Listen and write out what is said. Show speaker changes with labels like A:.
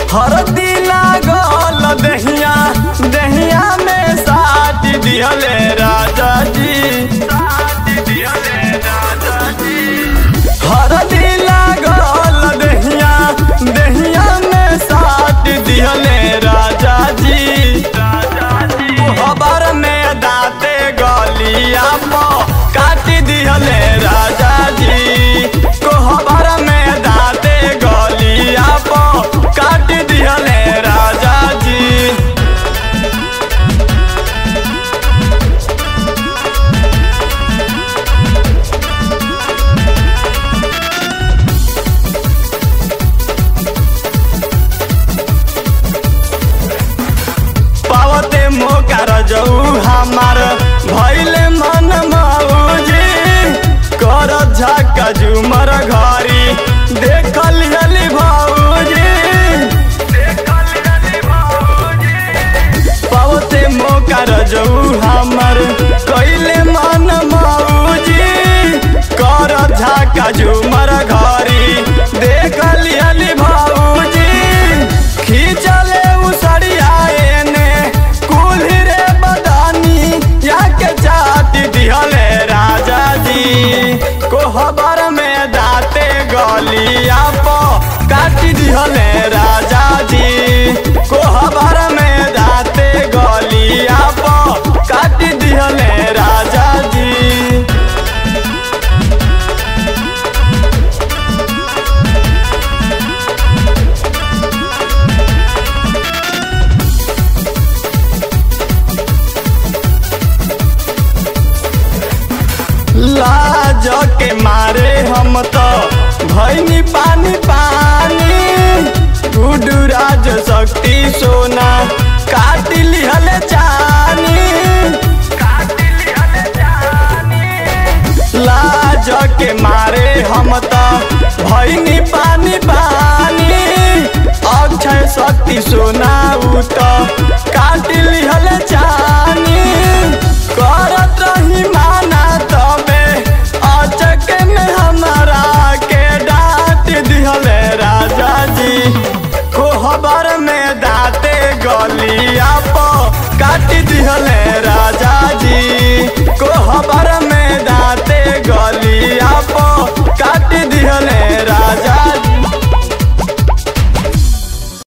A: हरदी लागल दहिया दहिया में साथ दिहले राजा जी हरदी लागल दहिया दहिया में साथ दिहले राजा जी खबर में दाते गलिया पो काट दिहले राजा जी कोहबर में दाते गलिया पो काट दिहले राजा जी पावते मोकार जाऊ हमार भैले मन मौजी कर झका झुमर घरी देखल हली भौजी पावते मोकार जाऊ हमार कैले मन मौजी कर झका झुमर घरी देखल हली भौजी खींचले उसरिया एने कुल्ही रे बदानी याके चाटी दिहले राजा जी कोहबर में दाते गलिया पो काटी दिहले राजा जी कोहबर में दाते गलिया पो काटी दिहले राजा जी लाज के मारे हम तो भैनी पानी पानी गुडू राज शक्ति सोना काट लिहल जानी लाज के मारे हम तो भैनी पानी पानी अक्षय शक्ति सोना उ तो काट लिहल जानी